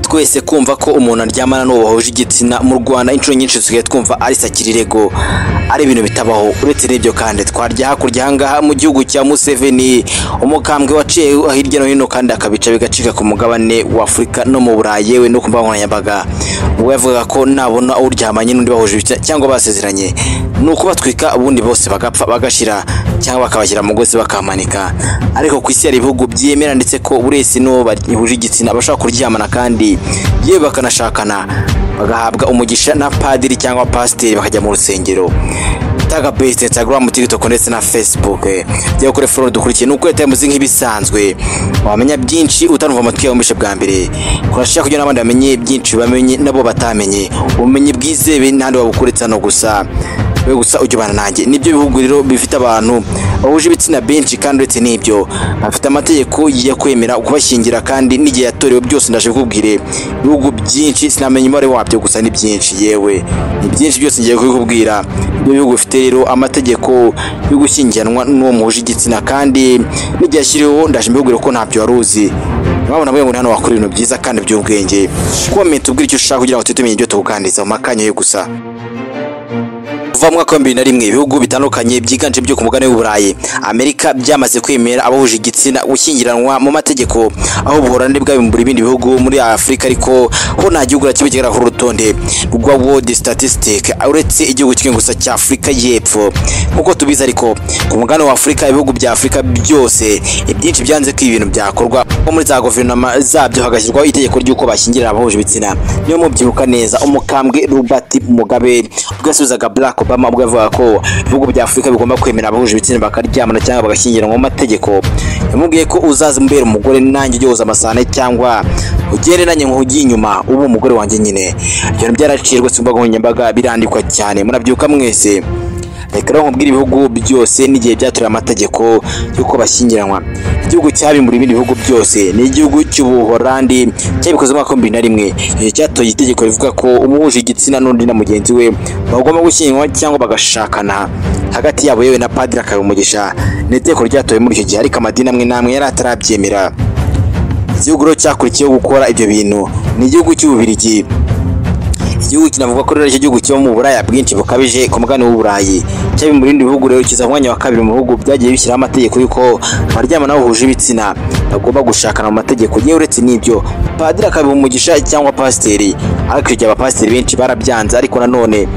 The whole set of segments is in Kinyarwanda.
twese kumva ko umuntu aryamana n'uwo bahuje igitsina mu rwanda inshuro nyinshi dusigaye twumva ari sakirirego ari ibintu bitabaho uretse n'ibyo kandi twarya hakurya ahangaha mu gihugu cya museveni umukambwe waciye hirya no hino kandi akabica bigacika ku mugabane wa afurika no mu burayi yewe no ku mbuga nkoranyambaga ubwo yavugaga ko nabona uryamanye n'undi bahuje ibitsina cyangwa basezeranye ni ukubatwika ubundi bose bagapfa bagashira cyangwa bakabashyira mugozi bakamanika ariko ku isi hari ibihugu byemera ndetse ko buri wese n'uwo bahuje igitsina bashobora kuryamana kandi yewe bakanashakana bagahabwa umugisha na padiri cyangwa pasiteri bakajya mu rusengero taga base instagram tiktok ndetse na facebook ryo kuri follow dukurikiye nuko leta yamuzi nk'ibisanzwe wamenya byinshi utanumva amatwi yawe mbishe bwa mbere kurashaka kugira n'abandi bamenye byinshi bamenye nabo batamenye ubumenyi bwizewe n'ahandi wabukuritsa no gusa we gusa ujya ubana nanjye nibyo bihugu rero bifite abantu bahuje ibitsina benshi kandi uretse n'ibyo bafite amategeko yo kwemera kubashyingira kandi n'igihe yatorewe byose ndaje kubwire ibihugu byinshi sinamenya umubare wabyo gusa ni byinshi yewe ni byinshi byose ngiye kubikubwira ibyo bihugu bifite rero amategeko yo gushyingiranwa n'uwo muhuje igitsina kandi n'igihe ashyiriweho ndaje mbibwire ko ntabyo wari uzi urabona bamwe muri hano wakora ibintu byiza kandi by'ubwenge komenta ubwire icyo ushaka kugira ngo tujye tumenya ibyo tukukanditsa mu makanya yo gusa kuva mu mwaka wa bibiri na rimwe ibihugu bitandukanye byiganje byo ku mugabane w'uburayi amerika byamaze kwemera abahuje igitsina gushyingiranwa mu mategeko aho ubuholandi bwabimbura ibindi bihugu muri afurika ariko ho nta gihugu na kimwe kigaragara urutonde rwa world statistic uretse igihugu kimwe gusa cya afurika y'epfo nk'uko tubizi ariko ku mugabane wa afurika ibihugu bya afurika byose ibyinshi byanze ko ibi bintu byakorwa ko muri za guverinoma zabyo hagashyirwaho itegeko ry'uko bashyingira abahuje ibitsina niyo mubyibuka neza umukambwe robert mugabe ubwo yasubizaga black Obama ubwo yavuga ko ibihugu bya Afurika bigomba kwemera abahuje ibitsina bakaryamana cyangwa bagashyingiranwa mu mategeko yamubwiye ko uzaza mbere umugore nanjye ujye woza amasahane cyangwa ugere nanjye nk'ugiye inyuma uba umugore wanjye nyine ibyo byaraciye rwose ku mbuga nkoranyambaga birandikwa cyane murabyuka mwese reka rero nkubwire ibihugu byose n'igihe byatorewe amategeko y'uko bashyingiranwa igihugu cyabimbura ibindi bihugu byose ni igihugu cy'ubuholandi cyabikoze mu mwaka wa bibiri na rimwe igihe cyatoye itegeko rivuga ko umuhuje igitsina n'undi na mugenzi we bagomba gushyingirwa cyangwa bagashakana hagati yabo yewe na padiri akabimugisha ni itegeko ryatowe muri icyo gihe ariko amadini amwe n'amwe yari atarabyemera igihugu rero cyakurikiyeho gukora ibyo bintu ni igihugu cy'ububirigi igihugu kinavuga ko rero icyo gihugu kiba mu buraya bwinshi bukabije ku mugabane w'uburayi cyabi mu bindi bihugu rero kiza umwanya wa kabiri mu bihugu byagiye bishyiraho amategeko y'uko abaryamana bahuje ibitsina bagomba gushakana mu mategeko yewe uretse n'ibyo padiri akabiha umugisha cyangwa pasiteri ariko igihe abapasiteri benshi barabyanze ariko nanone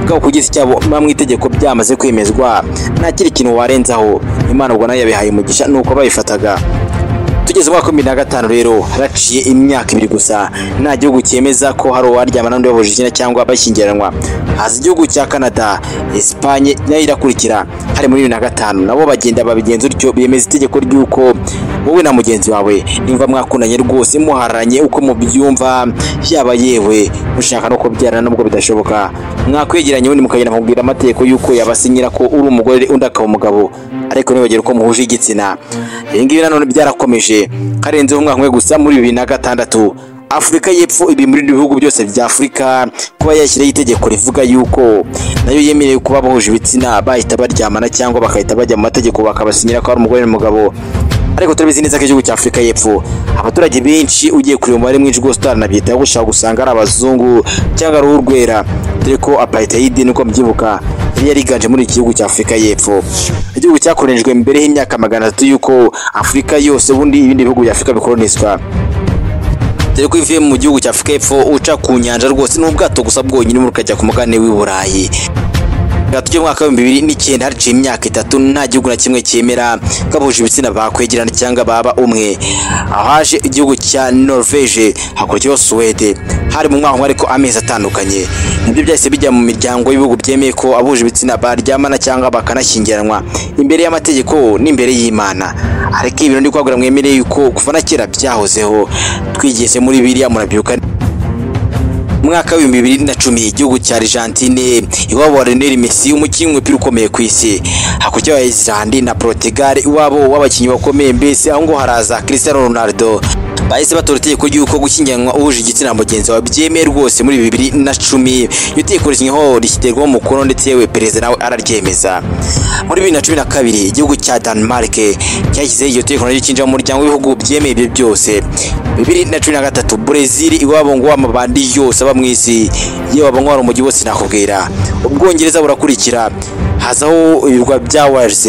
bwabo ku giti cyabo mu itegeko byamaze kwemezwa nta kindi kintu warenzaho imana ubwo nayo yabihaye umugisha nuko bayifataga tugeze umwaka wa bibiri na gatanu rero haraciye imyaka ibiri gusa nta gihugu cyemeza ko hari uwaryama n'undi wabujije igitsina cyangwa bashyingiranwa haza igihugu cya canada esipanye nayo irakurikira hari muri bibiri na gatanu nabo bagenda babigenza utyo bemeza itegeko ry'uko wowe na mugenzi wawe nimba mwakundanye rwose muharanye uko mubyumva yaba yewe mushaka no kubyarana nubwo bidashoboka mwakwegeranye ubundi mukagenda mukubwira amategeko y'uko yabasinyira ko uri umugore undi akaba umugabo ariko ntibagere ko muhuje igitsina ibi ngibi nanone byarakomeje karenzeho umwaka umwe gusa muri bibiri na gatandatu afurika y'epfo ibi muri bihugu byose bya afurika kuba yashyiraho itegeko rivuga yuko nayo yemerewe kuba bahuje ibitsina bahita baryamana cyangwa bakahita bajya mu mategeko bakabasinyira ko ari umugore n'umugabo ariko turabizi neza ko igihugu cya afurika y'epfo abaturage benshi ugiye kureba umubare mwinshi rwose utaranabyitaho gushaka gusanga ari abazungu cyangwa ari urwera dore ko aparitayidi nuko mubyibuka yari yariganje muri iki gihugu cya afurika y'epfo igihugu cyakoreshejwe mbere y'imyaka magana atatu y'uko afurika yose ubundi ibindi bihugu bya afurika bikoroniswa dore ko ivuye mu gihugu cya afurika y'epfo uca ku nyanja rwose n'ubwato gusa bwonyine ukajya ku mugabane w'i burayi hagati y'umwaka w'ibihumbi bibiri n'icyenda haciye imyaka itatu nta gihugu na kimwe cyemera ko abahuje ibitsina bakwegerana cyangwa baba umwe ahaje igihugu cya norvege hakurikiyeho suwede hari mu mwaka ariko amezi atandukanye nibyo byahise bijya mu miryango y'ibihugu byemeye ko abahuje ibitsina baryamana cyangwa bakanashyingiranwa imbere y'amategeko n'imbere y'imana ariko ibi ndi kwagura mwemereye yuko kuva na kera byahozeho twigeze muri biriya murabyuka mwaka w'ibihumbi bibiri na cumi igihugu cya argentine iwabo wa Lionel Messi umukinnyi w'umupira ukomeye ku isi hakurya ya Iceland na Portugal iwabo w'abakinnyi bakomeye mbese aho ngo haraza Cristiano Ronaldo bahise batora itegeko ry'uko gushyingiranwa uhuje igitsina mugenzi wawe byemewe rwose muri bibiri na cumi iryo tegeko rishyinyeho rishyirwaho umukono ndetse yewe perezida nawe araryemeza muri bibiri na cumi na kabiri igihugu cya Denmark cyashyizeho iryo tegeko naryo cyinjira mu muryango w'ibihugu byemeye ibyo byose bibiri na cumi na gatatu Brezil iwabo ngo amabandi yose aba mu isi yewe aba ngo umujyi wose nakubwira ubwongereza burakurikira hazaho ibirwa bya Wales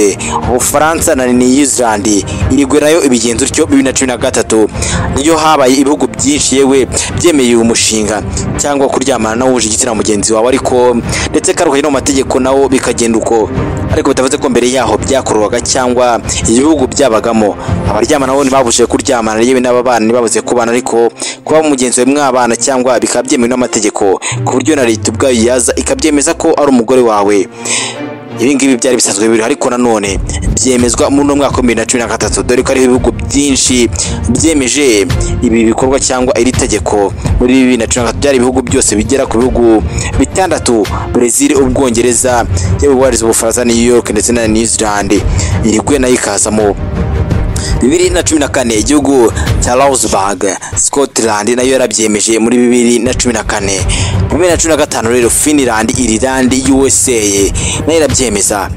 Ubufaransa na New Zealand irigwe nayo ibigenza utyo bibiri na cumi na gatatu niyo habaye ibihugu byinshi yewe byemeye uyu mushinga cyangwa kuryamana n'uwuje igitsina mugenzi wawe ariko ndetse karuhaye no mu mategeko nawo bikagenda uko ariko bitavuze ko mbere yaho byakorwaga cyangwa ibihugu byabagamo abaryamana bo ntibabujije kuryamana yewe n'ababana ntibabuze kubana ariko kuba mugenzi wawe mwabana cyangwa bikaba byemewe n'amategeko ku buryo na leta ubwayo yaza ikabyemeza ko ari umugore wawe ibi ngibi byari bisanzwe biri ariko nanone byemezwa muri uno mwaka wa bibiri na cumi na gatatu dore ko hariho ibihugu byinshi byemeje ibi bikorwa cyangwa iri tegeko muri bibiri na cumi na gatatu byari ibihugu byose bigera ku bihugu bitandatu Brezil ubwongereza yewe warize ubufaransa New York ndetse na New Zealand iriguye nayo ikazamo bibiri na cumi na kane igihugu cya Luxembourg Scotland nayo yarabyemeje muri bibiri na cumi na kane bibiri na cumi na gatanu rero Finland Ireland USA nayo irabyemeza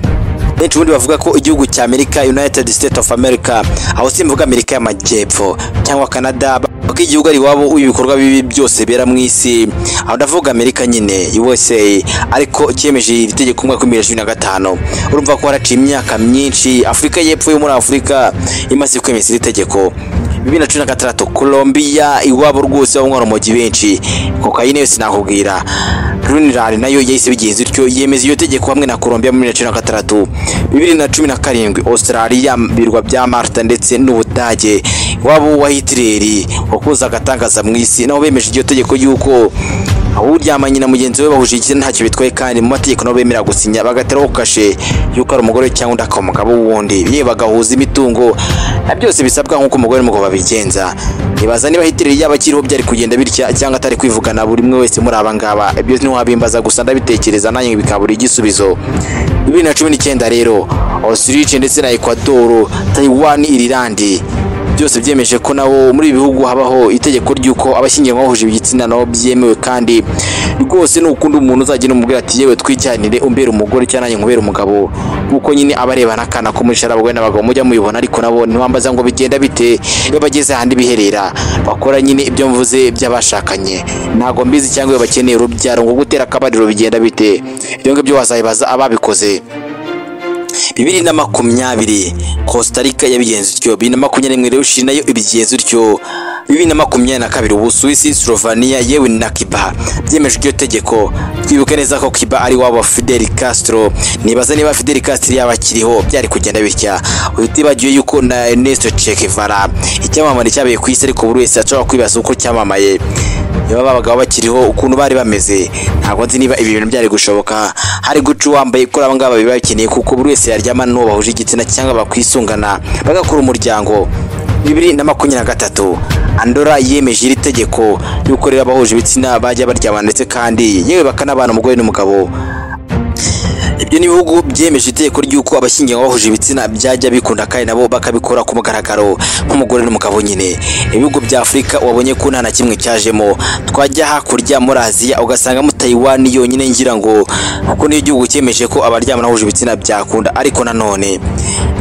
benshi ubundi bavuga ko igihugu cya Amerika United States of America aho simvuga Amerika y'amajyepfo cyangwa Canada kuko igihugu ari iwabo ibikorwa bibi byose bera mu isi aho ndavuga Amerika nyine USA ariko cyemeje iri tegeko umwaka w'ibihumbi bibiri na cumi na gatanu urumva ko haraciye imyaka myinshi Afurika y'Epfo yo muri Afurika imaze kwemeza iri tegeko bibiri na cumi na gatandatu Colombia iwabo rwose banywa urumogi benshi kokayine yose nakubwira Greenland nayo yahise bigenza ityo yemeza iyo tegeko hamwe na Colombia muri bibiri na cumi na gatandatu bibiri na cumi na karindwi Australia birwa bya Malta ndetse n'Ubudage iwabo wa Hitler wakoze agatangaza mu isi naho bemeje iryo tegeko y'uko uryamanye na mugenzi we bahuje igitsina ntacyo bitwaye kandi mu mategeko nabo bemera gusinya bagateraho kashe y'uko ari umugore cyangwa undi akaba umugabo wundi yewe bagahuza imitungo na byose bisabwa nk'uko umugore n'umugabo babigenza nibaza niba hitiri yaba akiriho byari kugenda bitya cyangwa atari kwivugana buri umwe wese muri aba ngaba ibyo ntiwabimbaza gusa ndabitekereza nanjye bikabura igisubizo bibiri na cumi n'icyenda rero Australia ndetse na Ecuador Taiwan Ireland byose byemeje ko nabo muri ibi bihugu habaho itegeko ry'uko abashyingiranwa bahuje igitsina nabo byemewe kandi rwose n'ukundi umuntu uzagenda umubwira ati yewe twijyanire umbera umugore cyangwa nanjye nkubera umugabo kuko nyine aba arebana akana ko mwishyura abagore n'abagabo mujya mubibona ariko nabo ntiwambaza ngo bigenda bite iyo bageze ahandi biherera bakora nyine ibyo mvuze by'abashakanye ntabwo mbizi cyangwa iyo bakeneye urubyaro ngo gutera akabariro bigenda bite ibyo ngibyo wazabibaza ababikoze bibiri na makumyabiri Costa Rica yabigenza utyo bibiri na makumyabiri n'imwe rero Chile nayo ibigenza utyo bibiri na makumyabiri na kabiri Ubusuwisi Slovenia yewe na Cuba byemeje iryo tegeko twibuke neza ko Cuba ari wabo Fidel Castro nibaza niba Fidel Castro yaba akiriho byari kugenda bitya utibagiwe yuko na Ernesto Che Guevara icyamamare cyabaye ku isi ariko buri wese ashobora kwibaza uko cyamamaye niba babaga bakiriho ukuntu bari bameze ntabwo nzi niba ibi bintu byari gushoboka hari guca uwambaye ko aba ngaba biba bikeneye kuko buri wese yaryama n'uwo bahuje igitsina cyangwa bakwisungana bagakora umuryango bibiri na makumyabiri na gatatu andora yemeje iri tegeko y'uko rero abahuje ibitsina bajya baryamana ndetse kandi yewe bakanabana umugore n'umugabo ibyo ni ibihugu byemeje itegeko ry'uko abashyingiranwa bahuje ibitsina byajya bikunda kandi nabo bakabikora ku mugaragaro nk'umugore n'umugabo nyine ibihugu bya afurika wabonye ko nta na kimwe cyajemo twajya hakurya muri aziya ugasangamo taiwan yonyine ngira ngo kuko niyo igihugu cyemeje ko abaryamana bahuje ibitsina byakunda ariko nanone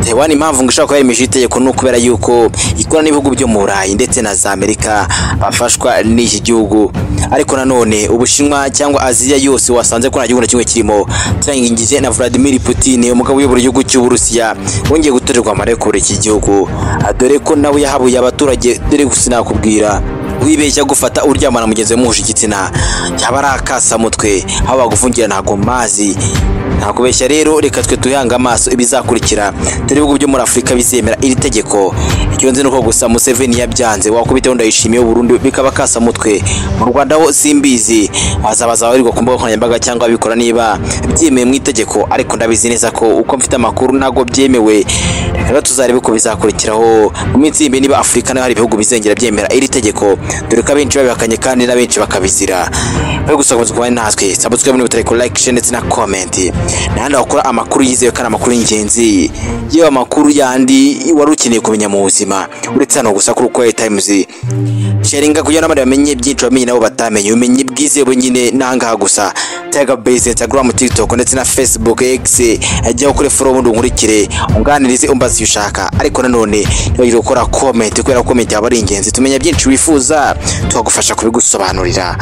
taiwan impamvu ngo ishobora kuba yemeje itegeko ni ukubera yuko ikora n'ibihugu byo mu burayi ndetse na za amerika bafashwa n'iki gihugu ariko nanone ubushinwa cyangwa aziya yose wasanze ko nta gihugu na kimwe kirimo turangije Putin na Vladimir Putin umugabo uyobora igihugu cy'u Burusiya wongeye gutorerwa amarekure iki gihugu dore ko nawe yahabuye abaturage dore gusa nakubwira wibeshya gufata uryamana mugenzi muhuje igitsina yaba ari akasamutwe aho bagufungira ntago mazi ntabwo beshya rero reka twe tuhanga amaso ibizakurikira dore ibihugu byo muri afurika bizemera iri tegeko iryo nzi nuko gusa museveni yabyanze wakubiteho ndayishimiye burundu bikaba kasa mutwe mu rwanda ho simbizi wazabaza abarirwa ku mbuga nkoranyambaga cyangwa abikora niba byemewe mu itegeko ariko ndabizi neza ko uko mfite amakuru ntabwo byemewe reka rero tuzarebe ko bizakurikiraho mu minsi y'imbi niba afurika nayo hari ibihugu bizengera byemera iri tegeko dore ko abenshi babihakanye kandi n'abenshi bakabizira bari gusa gukomeza kubana natwe sabutwe muri butare like share ndetse na comment n'ahandi wakora amakuru yizewe kandi amakuru y'ingenzi yewe amakuru yandi wari ukeneye kumenya mu buzima uretse hano gusa kuri uko times sharinga kugira n'abandi bamenye byinshi bamenye nabo batamenye ubumenyi bwizewe nyine n'ahangaha gusa tega base instagram tiktok ndetse na facebook x ajyaho kuri follow ubundi unkurikire unganirize umbaze icyo ushaka ariko nanone ntibagire gukora comment kubera ko comment yaba ari ingenzi tumenya byinshi wifuza tukagufasha kubigusobanurira